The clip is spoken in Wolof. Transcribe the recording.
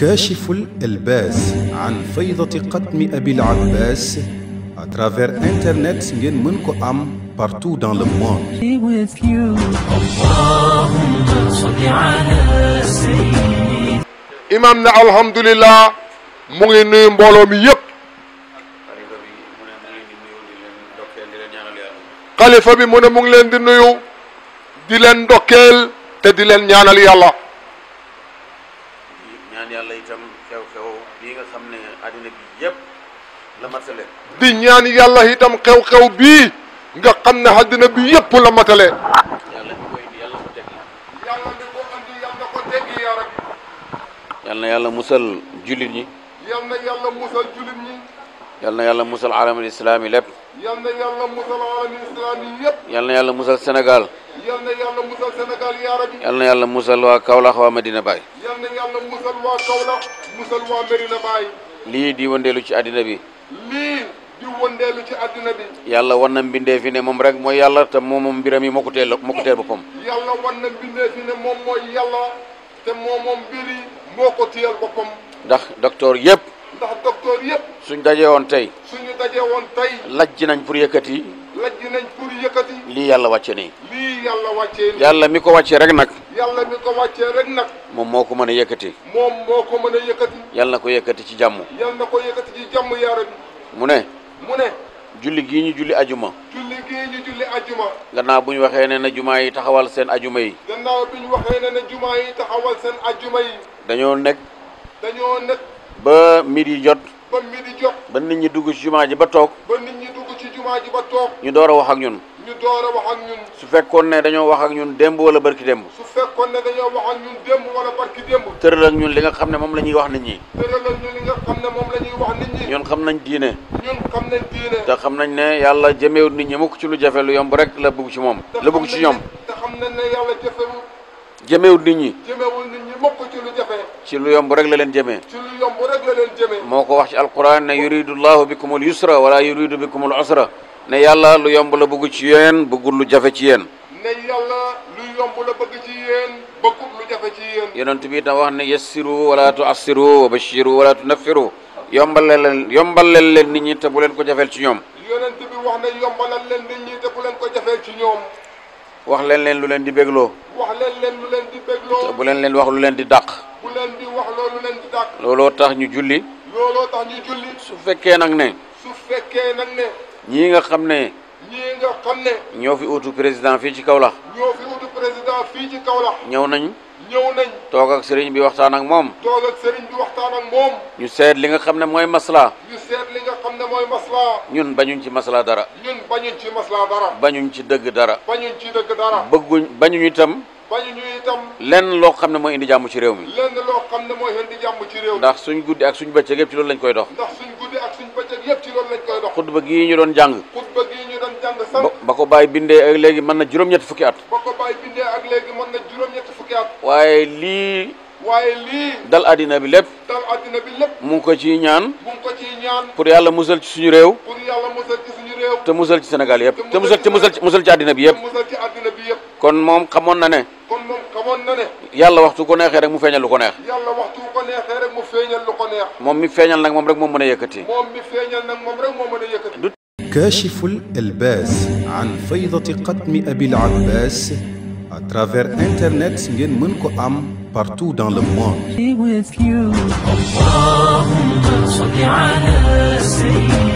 كاشف الإلباس عن فيضة قتم أبي العباس à travers internet ngeen mën ko am partout dans le monde be with you. imam ne alhamdulillah mu ngi nuyu mbooloo mi yëpp xalifa bi mu ne mu ngi leen di nuyu di leen ndokkeel xalifa bi mu ne mu ngi leen di nuyu di leen ndokkeel di leen ñaanal yàlla te di leen ñaanal yàlla ñaan yàlla itam xew-xew bii nga xam ne àddina bi yëpp la matale di ñaan yàlla itam xew-xew bii nga xam ne àddina bi yëpp la matale yàlla mi koy indi yàlla ko teg yàlla mi ko andi yàlla ko teggi yaa rabbi yal na yàlla musal jullit ñi yal na yàlla musal julit ñi yal na yàlla musal alamul islaami lépp yal na yàlla musal alami islam yi yëpp yal na yàlla musal Sénégal yal na yàlla musal Sénégal yaa rabbi yal na yàlla musal waa Kaolack waa Medina Baye yal na yàlla musal waa Kaolack musal waa Medina Baye lii di wëndeelu ci àddina bi lii di wëndeelu ci àddina bi yàlla wan na mbindee fi ne moom rek mooy yàlla te moom moom mbiram yi moo ko teel moo ko teel boppam yàlla wan na mbindee fi ne moom mooy yàlla te moom moom mbiri moo ko téyal boppam ndax docteur yëpp ndax docteur yëpp suñ dajee woon tey suñu dajee woon tey lajj nañ pour yëkkati lajj nañ pour yëkkati lii yàlla wàcce nii lii yàlla wàccee ni yàlla mi ko wàcce rek nag yàlla mi ko wàccee rek nag moom moo ko mën a yëkkati moom moo ko mën a yëkkati yàlla na ko yëkkati ci jàmm yal na ko yëkkati ci jàmm yaara bi mu ne mu ne julli gii ñu julli ajuma julli gii ñu julli ajuma gannaaw bu ñu waxee ne na jumaa yi taxawal seen ajuma yi gannaaw bi ñu waxee ne ne jumaa yi taxawal seen ajuma yi dañoo nekk dañoo nekk ba midi jot ba midi jot ba nit ñi dugg ci jumaa ji ba toog ba nit ñi dugg ci jumaa ji ba toog ñu door a wax ak ñun ñu door a wax ak ñun su fekkoon ne dañoo wax ak ñun démb wala barki démb su fekkoon ne dañoo wax ak ñun démb wala barki démb tëral ak ñun li nga xam ne moom la ñuy wax nit ñi tëralal ñu li nga xam ne moom la ñuy wax nit ñi ñun xam nañ diine ñun xam nañ diine te xam nañ ne yàlla jëmeewut nit ñi mukk ci lu jafe lu yomb rek la bëgg ci moom te la bëgg ci ñoom te xam nañ ne yàlla jëfewu jëmeewut nit ñi jëmewul nit ñi mukk ci lu jafe ci lu yomb rek la leen jëmee ci lu yomb rek la leen jëmee moo ko wax ci alquran ne yuridu llahu bikum al yusra wala yuridu bikum al usra ne yàlla lu yomb la bëgg ci yéen bëggul lu jafe ci yéen ne yàlla lu yomb la bëgg ci yéen bëggul lu jafe ci yéen yonent bi itam wax ne yassiru wala tuassiru wa bashiru wala tunaffiru yombalal leen yombalal leen nit ñi te bu leen ko jafeel ci ñoom yonent bi wax ne yombalal leen nit ñi te bu leen ko jafee ci ñoom wax leen leen lu leen di bégloo wax leen leen lu leen di te bégloo bu leen leen wax lu leen di dàq bu leen di wax loolu leen di dàq looloo tax ñu julli looloo tax ñu julli su fekkee nag ne su fekkee nag ne ñii nga xam ne ñii nga xam ne ñoo fi utu président fii ci Kaolack ñoo fi wutu président fii ci Kaolack ñëw nañ ñëw nañ toog ak sëriñ bi waxtaan ak moom toog ak sëriñ bi waxtaan ak moom ñu seet li nga xam ne mooy masla ñu seet li nga xam ne mooy maslaa ñun bañuñ ci masla dara ñun bañuñ ci maslaa dara bañuñ ci dëgg dara bañuñ ci dëgg dara bëgguñ bañuñ itam bañuñu itam lenn loo xam ne mooy indi jàmm ci réew mi lenn loo xam ne mooy indi jàmm ci réew mi ndax suñ guddi ak suñ bëccëg yëpp ci loolu lañ koy dox ndax suñ guddi ak suñ bëccëg yëpp ci loolu lañ koy dox xutba gii ñu doon jàng xutba gii ñu doon jàng ba sànq ba ko bàyyi bindee ak léegi mën na juróom-ñetti fukki at ba ko bàyyi bindee ak léegi mën na juróom-ñetti fukki at waaye lii waaye lii dal àddina bi lépp dal àddina bi lépp mu ngi ko ciy ñaan mu ngi ko ciy ñaan pour yàlla musal ci suñu réew pour yàlla musal ci suñu réew te musal ci Sénégal yëpp te musal ci musal ci musal ci àddina bi te yëpp musal ci àddina bi yëpp kon moom xamoon na ne kon moom xamoon na ne yàlla waxtu ko neexee rek mu feeñal lu ko neex yàlla waxtu ko neexee rek mu feeñal lu ko neex moom mi feeñal nag moom rek moom mën a yëkkati moom mi feeñal nag moom rek moo mën a yëkkati كاشف الإلباس عن فيضة قتم أبي العباس à travers internet ngeen mën ko am partout dans le monde Be with you. اللهم صل على سيدنا